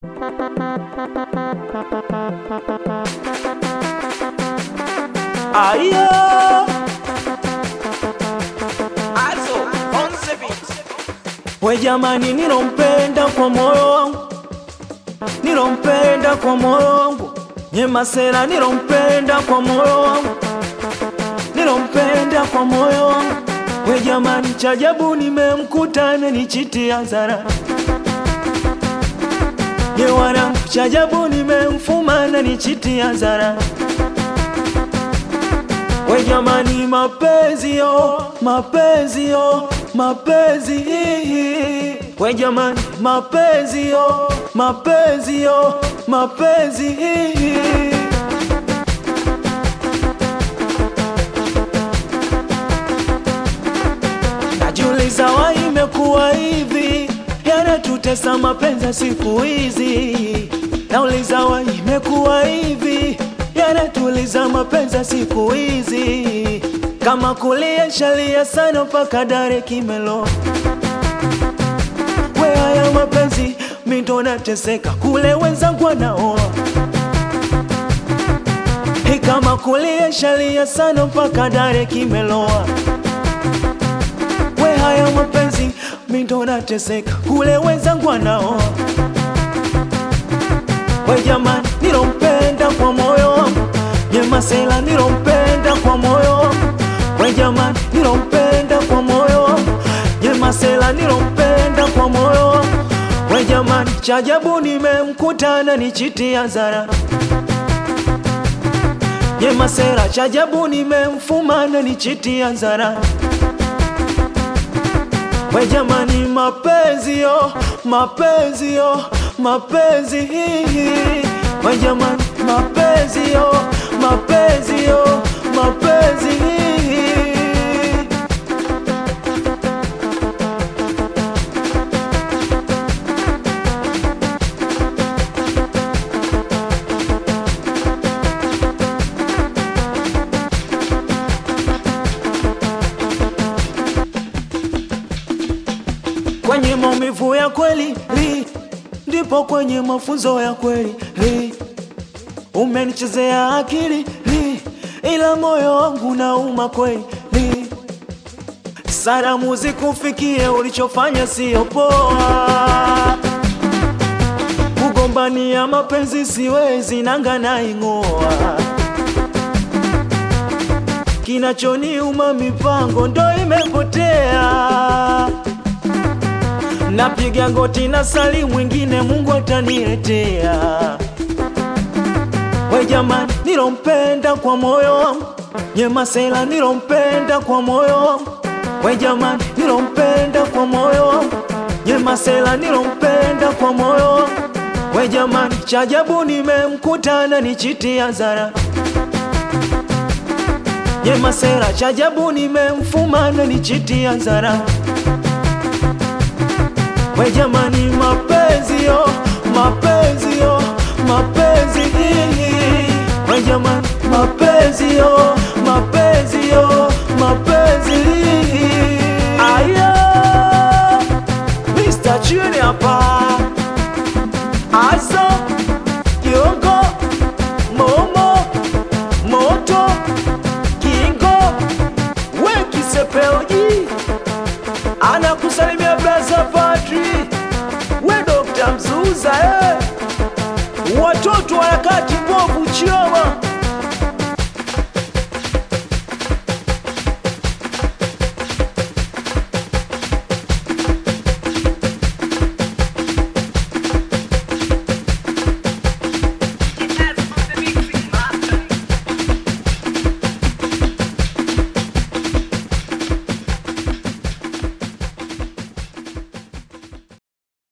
Ayo, Also, on the beat. we jamani, nilompenda kwa moyo wangu, nilompenda kwa moyo wangu, Nyemasela nilompenda kwa moyo wangu, nilompenda kwa moyo wangu. We jamani, chajabu nimemkuta amenichitia zara Ye wanangu, chajabu nimemfuma ananichitia zara We jamani, mapenzi yo, mapenzi yo, mapenzi hihi. We jamani, mapenzi yo, mapenzi yo, mapenzi hihi. Najiuliza wa imekuwa hivi, yanatutesa mapenzi ya siku hizi. Nauliza wa imekuwa hivi, yanatuliza mapenzi ya siku hizi. Kama kulia shalia sana mpaka dare kimelo. We haya mapenzi mindo nateseka, kule wenzangu wanaoa. Hey, kama kulia shalia sana mpaka dare kimeloa we haya mapenzi mindo nateseka kule wenzangu wanaoa we jamani nilompenda kwa moyo wangu nyemasela nilompenda kwa moyo wangu we jamani nilompenda kwa moyo wangu nyemasela nilompenda kwa moyo wangu we jamani chajabu nimemkutana nichitia zara nyemasela chajabu nimemfumana nichitia zara We jamani, mapenzi yo, mapenzi yo, mapenzi hihi. We jamani, mapenzi yo, mapenzi yo, mapenzi hihi. Kwenye maumivu ya kweli li, ndipo kwenye mafunzo ya kweli li. Umenichezea akili li, ila moyo wangu nauma kweli li. Salamu zikufikie, ulichofanya sio poa. Kugombania mapenzi siwezi, nanga naing'oa. Kinachoniuma mipango ndo imepotea napiga goti na sali mwingine Mungu ataniletea. We jamani, nilompenda kwa moyo wangu, Nyemasela nilompenda kwa moyo wangu. We jamani, nilompenda kwa moyo wangu, Nyemasela nilompenda kwa moyo wangu. We jamani, chajabu nimemkutana nichitia zara Nyemasela, chajabu nimemfumana nichitia zara We jamani, mapenzi yo, mapenzi yo, mapenzi hihi. We jamani, mapenzi yo, mapenzi yo, mapenzi hihi. Aya, Mr. Junior hapa, Azo, Kiongo, Momo, Moto, Kingo, we Kisepeoji anakusalimia braza Patri, we Dr. Mzuza eh. Watoto wa harakati mbovu Chioma